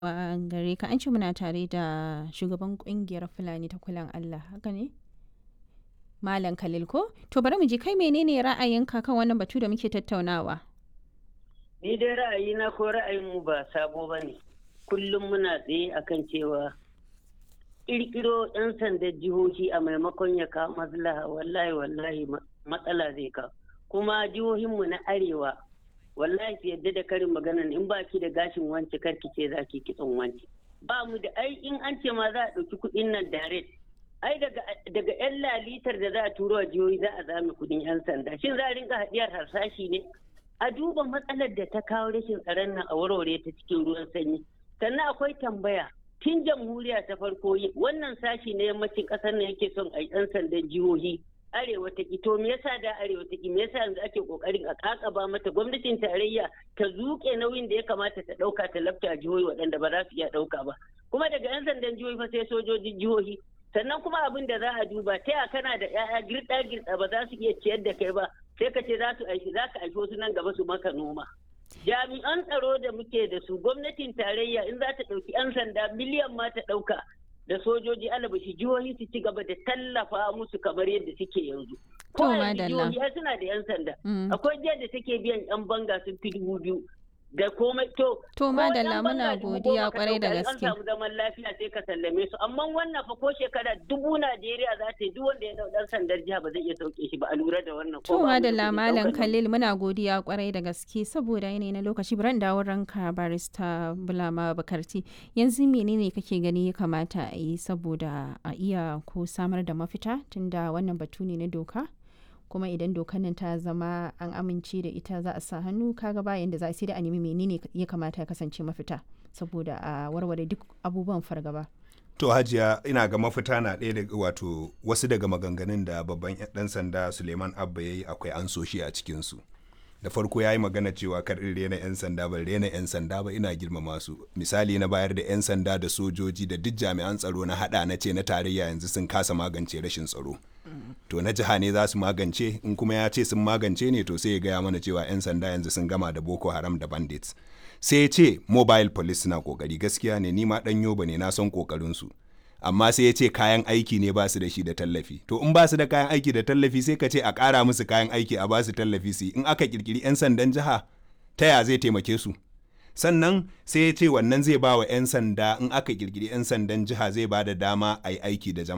Wa gare ka an ce muna tare da shugaban kungiyar Fulani ta kulan Allah haka ne? Malam Khalil ko? To bari mu ji kai menene ra'ayinka kan wannan batu da muke tattaunawa? Ni dai ra'ayina ko ra'ayinmu ba sabo ba ne. Kullum muna tsaye akan cewa ƙirƙiro 'yan sandan jihohi a maimakon ya kawo maslaha wallahi wallahi matsala zai kawo. Kuma jihohinmu na arewa wallahi su yadda da karin maganan in ba ki da gashin wance karki ce za ki kitson wance. Ba mu da ai in an ce ma za a ɗauki kuɗin nan direct ai daga yan lalitar da za a turo a jihohi za a zame kudin yan sanda shin za a rinka haɗiyar harsashi ne a duba matsalar da ta kawo rashin tsaron nan a warware ta cikin ruwan sanyi sannan akwai tambaya tun jamhuriya ta farko wannan sashi na yammacin ƙasar nan yake son a yan sandan jihohi arewa ta ki to me yasa da arewa ta ki me yasa yanzu ake kokarin a kakaba mata gwamnatin tarayya ta zuke nauyin da ya kamata ta dauka ta lafta jihohi waɗanda ba za su iya dauka ba kuma daga yan sandan jihohi fa sai sojojin jihohi sannan kuma abin da za a duba ta ya kana da ya'ya girɗa girɗa ba za su iya ciyar da kai ba sai ka ce za su aiki za ka aiki wasu nan gaba su maka noma jami'an tsaro da muke da su gwamnatin tarayya in za ta ɗauki 'yan sanda miliyan ma ta ɗauka da sojoji alabashi jihohi su ci gaba da tallafa musu kamar yadda suke yanzu ko a jihohi suna da 'yan sanda akwai jihar da take biyan 'yan banga sun fi dubu biyu da komai to to madalla muna godiya kwarai da gaske an samu zaman lafiya sai ka sallame su amma wannan fa ko shekara dubu Najeriya za ta yi duk wanda ya dau dan sandar jiha ba zai iya sauke shi ba a lura da wannan to madalla malam Khalil muna godiya kwarai da gaske saboda yanayi na lokaci bari dawo ranka barista Bulama Bakarti yanzu menene kake gani ya kamata a yi saboda a iya ko samar da mafita tunda wannan batu ne na doka kuma idan dokar nan ta zama an amince da ita za a sa hannu kaga bayan da za a sai da a nemi menene ya kamata ya kasance mafita saboda a warware duk abubuwan fargaba. To hajiya ina ga mafita na ɗaya daga wato wasu daga maganganun da babban ɗan sanda Suleiman Abba ya yi akwai an so shi a cikinsu. da farko ya yi magana cewa kar in rena 'yan sanda ban rena 'yan sanda ba ina girmama su misali na bayar da 'yan sanda da sojoji da duk jami'an tsaro na hada na ce na tarayya yanzu sun kasa magance rashin tsaro to na jiha ne za su magance in kuma ya ce sun magance ne to sai ya gaya mana cewa 'yan sanda yanzu sun gama da boko haram da bandits sai ya ce mobile police suna kokari gaskiya ne ni ma dan yoba ne na son kokarin su amma sai ya ce kayan aiki ne ba su da shi da tallafi to in ba su da kayan aiki da tallafi sai ka ce a ƙara musu kayan aiki a ba su tallafi su in aka kirkiri 'yan sandan jiha ta ya zai taimake su sannan sai ya ce wannan zai ba wa 'yan sanda in aka kirkiri 'yan sandan jiha zai ba da dama a yi aiki da jama'a